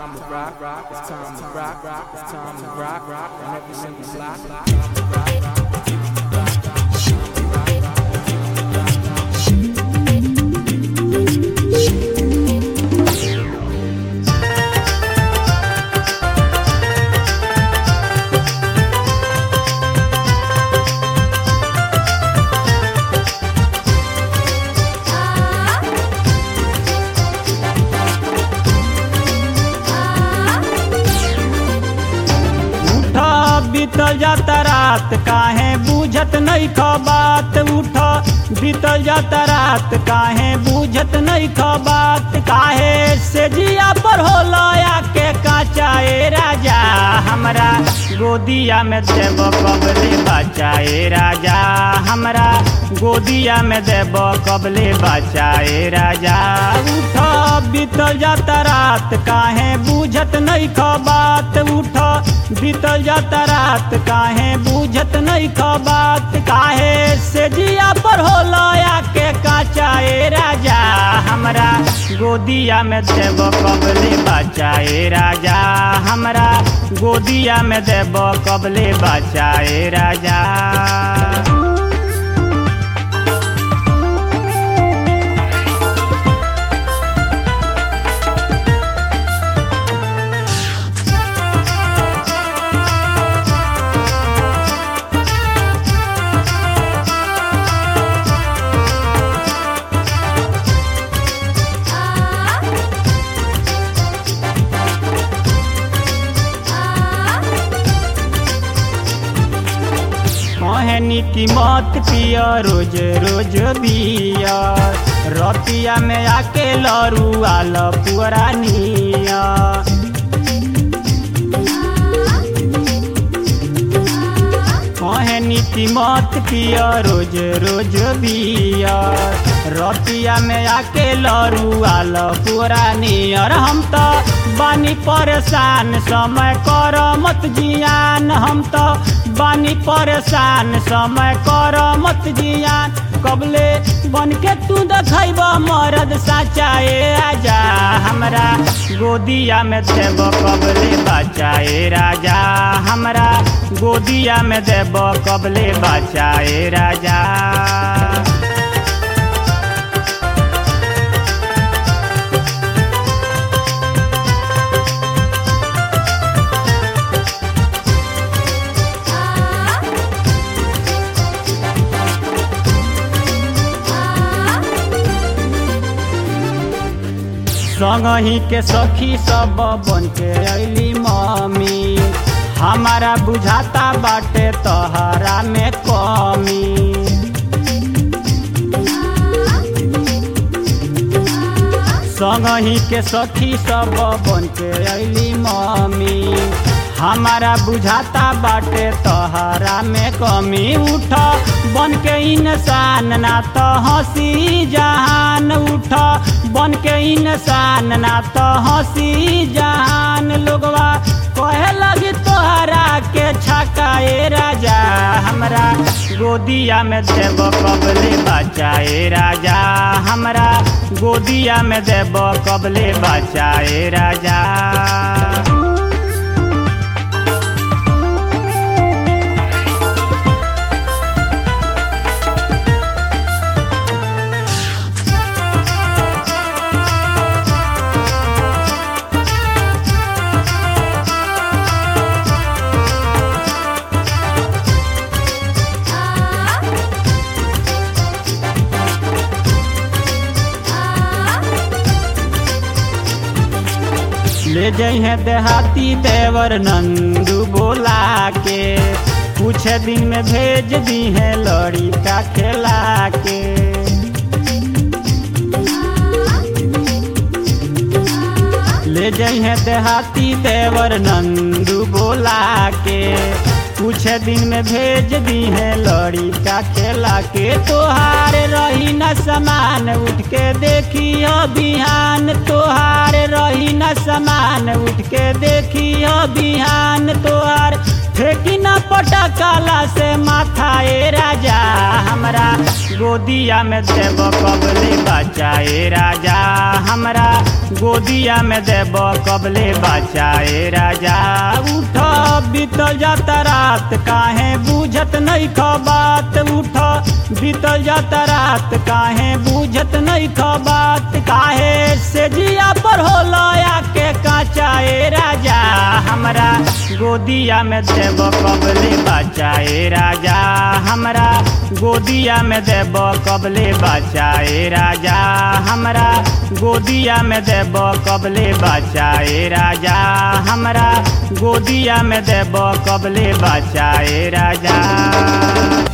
time to rock, rock, it's time to rock, rock, it's time to rock, rock, and every single block, time to rock, rock. उठ बीतल जाता रात काहे बूझत नहीं ख बात उठ बीतल जाता रात काहे बूझत नहीं ख बात काहे से जिया पर हो के काचा ए राजा हमरा गोदिया में देव कबले बचा ए राजा हमरा गोदिया में देव कबले बचा ए राजा उठ बीतल जाता रात काहे बूझत नहीं ख बात उठ बीतल जाता रात काहे बूझत नहीं ख बात काहे से जिया पर हो के काचा ए राजा हमरा गोदिया में देव कबले बचा ए राजा हमरा गोदिया में देव कबले बचा ए राजा कहे नीति मत पिया रोज रोज बिया रतिया में आके लरुआ पुअरा निया कहे नीति मत पिया रोज रोज बिया रतिया में आके लरुआ पुअरा नियर हम तो बानी परेशान समय कर मत जियान हम तो बानी परेशान समय कर मत जियान कबले बन के तू देखब मरद साचा ए राजा हमरा गोदिया में देव कबले बचा ए राजा हमरा गोदिया में देव कबले बचा ए राजा संगही के सखी सब बन के अली मम्मी हमारा बुझाता बाटे तहरा में कमी संगही के सखी सब बन के अली मम्मी हमारा बुझाता बाटे तहरा में कमी उठ बन के इंसान ना तो हंसी जहान उठ बन के इंसान ना तो हंसी जहान लोगवा कहे लगी तोहरा के छका ए राजा हमरा गोदिया में देव कबले बचा ए राजा हमरा गोदिया में देव कबले बचा ए राजा ले जइहे देहाती देवर नंदू बोला के कुछ दिन में भेज दी है लड़ी का खेला के ले जइहे देहाती देवर नंदू बोला के कुछ दिन में भेज दी है लड़ी का खेला के तोहार रही न समान उठ के देखी बिहान तोहार रही न समान उठ के देखी बिहान तोहार फेंकी न पटकाला से माथा ए राजा हमरा गोदिया में देब कबले बच्चा ए राजा हमरा गोदिया में देब कबले बच्चा ए राजा उठ बीतल जाता रात काहे बुझत नहीं ख बात उठ बीतल जाता रात काहे बुझत नहीं ख बात काहे से जिया पर होला आके काचा ए राजा हमरा गोदिया में देब कबले बच्चा ए राजा हमरा गोदिया में देब कबले बच्चा ए राजा हमरा गोदिया में देब कबले बच्चा ए राजा हमरा गोदिया में देब कबले बच्चा ए राजा